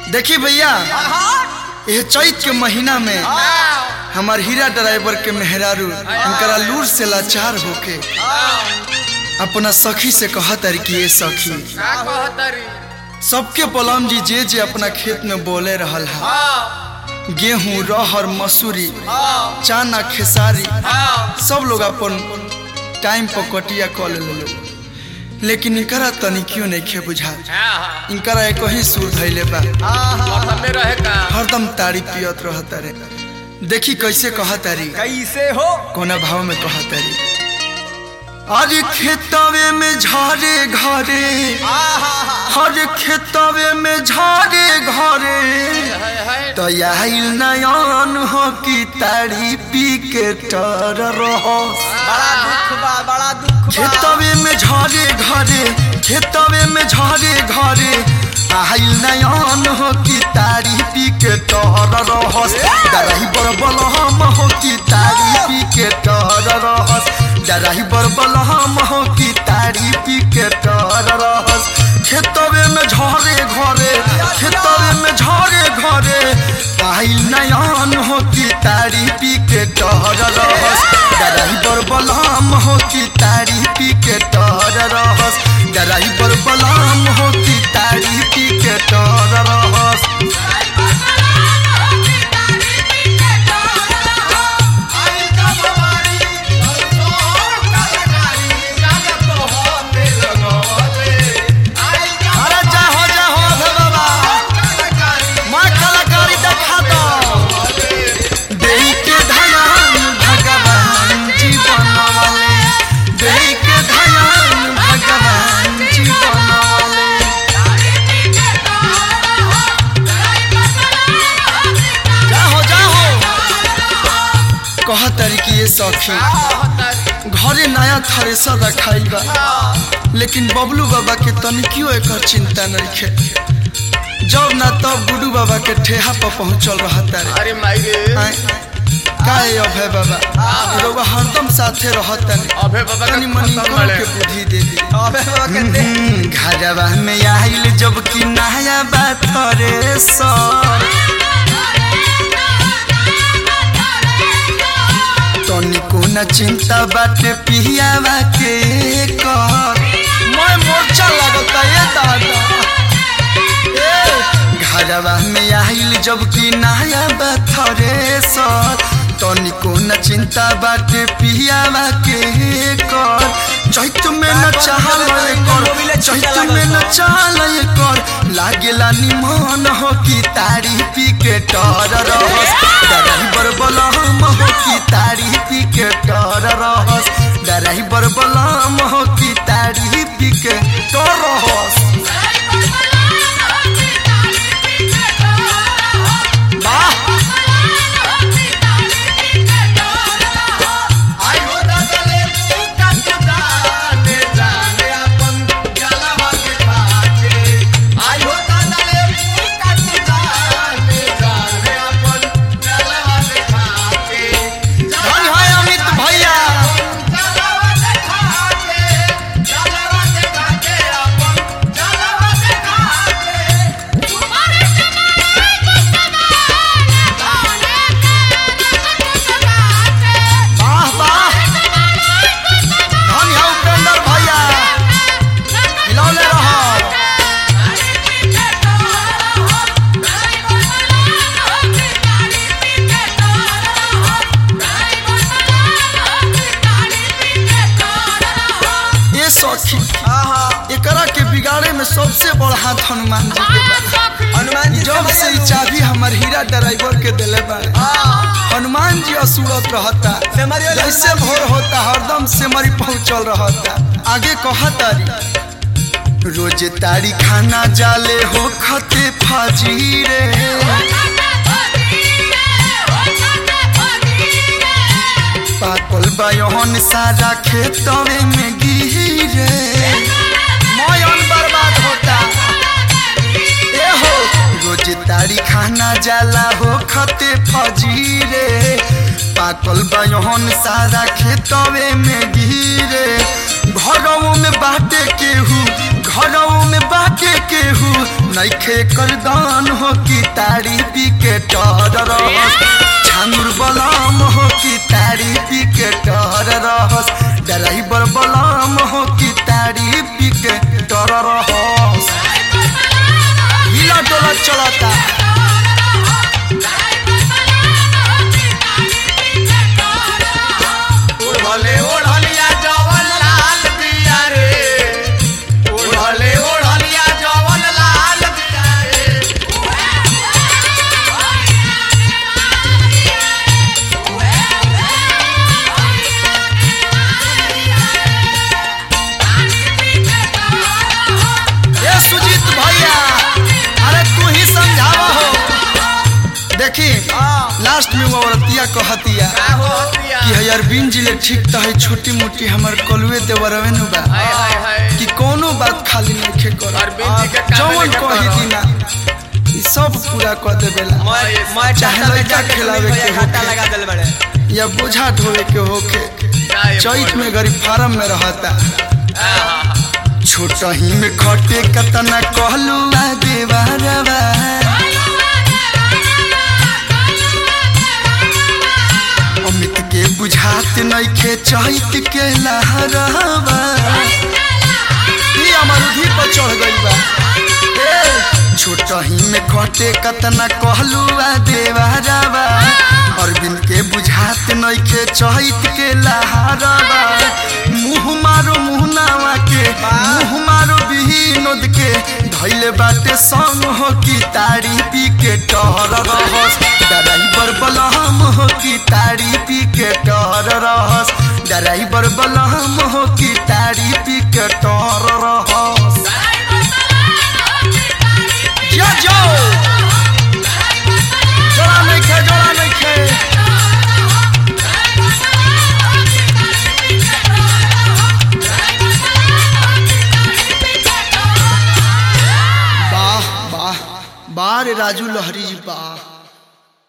देखी भैया यह चैत के महीना में हमार हीरा ड्राइवर के मेहरारू इनकरा लूर से लाचार होके अपना सखी से कहत कि ये सखी का कहतरी सबके पलम जी जे जे अपना खेत में बोले रहल है हाँ गेहूं रहर मसूरी हाँ चाना खेसारी हाँ सब लोग अपन टाइम पर कटिया कऽ ले लेकिन इनकरा तनिकियो नहीं खे बुझा हाँ इनकरा एक ही सुर धैले बा मौसम में रहे का हरदम तारी पियत रहता रे देखी कैसे कहतारी कैसे हो कोना भाव में कहतारी अरे खेतवे में झारे घरे हर खेतवे में झारे घरे है है तो आइल नयन हो कि तारी पी के टर रहो बड़ा दुख बा बड़ा दुख बा खेतवे में झारे घरे खेतवे में झारे घरे आइल नयन हो कि तारी पी के टर रहस डराही बरबल हम हो कि तारी पी के टर रहस डराही बरबल हम हो कि तारी पी के टर रहस खेतवे में झारे घरे खेतवे में झारे घरे आइल नयन हो कि तारी पी के टर रहस डराही बरबल हम हो कि तारी पी के टर रहस डराही बरबल हम हो कि तारी पी के टर रहस अरे जाहो जाहो अभे बाबा माँ कलाकारी देखा दो देई के धयान भगवान जीवन वाले देई के धयान भगवान जीवन वाले जाहो जाहो कह तरीके ये सखी घरे नया थ्रेसर रखाई बा लेकिन बबलू बाबा के तनिकियो एकर चिंता नहीं खे जब ना तब गुडू बाबा के ठेहा पर पहुंचल रहता रे अरे माई रे आय, काहे अभय बाबा रउआ हरदम साथे रहता रे अभे बाबा तनी का मनी खत्म करो बड़े के बुद्धि दे दी अबे बाबा कहते हम्म, घरवा में आइल जब कि नया बात रे सर तनिको न चिंता बाटे पियावा के कर मैं मोर्चा लगता ये दादा ए, घरवा में आइल जब कि नया बात रे सर तनिको न चिंता बाटे पियावा के कर चैत में न चाहल कर चैत में न चाहल कर लागेला निमन हो कि तारी पी के टर रहस डराही बरबल हम हो कि तारी पी के टर रहस डराही बरबल हम हो कि तारी पी के टर रहस वाह धन है अमित भैया वाह वाह धन है उपेंद्र भैया हिलौले रहो ये सखी एकरा के बिगाड़े में सबसे बड़ा हाथ हनुमान जी के बा हनुमान जी जब से ई चाबी हमर हीरा ड्राइवर के दिले बा हनुमान जी असुरत रहता सेमरिया जैसे भोर होता हरदम सेमरी पहुंचल रहता आगे कहतारी रोज तारी खाना जाले हो खते फाजीरे पाकल बायहन सारा खेतवे में गिरे मयन बर्बाद होता ए हो रोज तारी खाना जाला हो खते फजीरे पाकल बायहन सारा खेतवे में गिरे घरों में बाटे केहू घरों में बाटे केहू नइखे एकर दान हो कि तारी पी के टर रहस छांगुर बलाम हो कि तारी पी के टर रहस ड्राइवर बलाम हो कि तारी पी के टर रहस हिला डोला चलता ओढ़ले ओढ़लिया जवन लाल बिया रे ओढ़ले ओढ़लिया जवन लाल बिया रे ए सुजीत भैया अरे तू ही समझावा हो देखी लास्ट में वो औरतिया कहतिया का हो दिया कि है अरविंद जी ले ठीक तो है छोटी मोटी हमर कलुए देवरवे नु बा हाय हाय हाय कि कोनो बात खाली नहीं कर अरविंद जी के काम जवन लेके कही करो। दिना ई सब पूरा कर देवेला मैं मैं चाहे चाहता में लड़का जाके खिलावे भैया के घाटा होखे। लगा दिल बड़े या बोझा ढोवे के होके जाए चैत में गरीब फार्म में रहता आहा, छोटा ही में खटे कतना कहलू आ देवारवा अमित के बुझात नइखे चैत के लहरवा ई अमरुधी पर चढ़ गइल बा ए, छोटा ही में खटे कतना कहलू आ देवारवा अरविंद के बुझात नइखे चैत के लहरवा मुँह मारो मुँह नावा के मुँह मारो विनोद के धैले बाटे संग हो कि तारी पी के टहर रहस ड्राइवर बलहम हो कि तारी पी के टहर रहस ड्राइवर बलहम हो कि तारी पी के टहर रहस जा जाओ जोड़ा नहीं खे जोड़ा नहीं खे वाह वाह वाह रे राजू लहरी जी वाह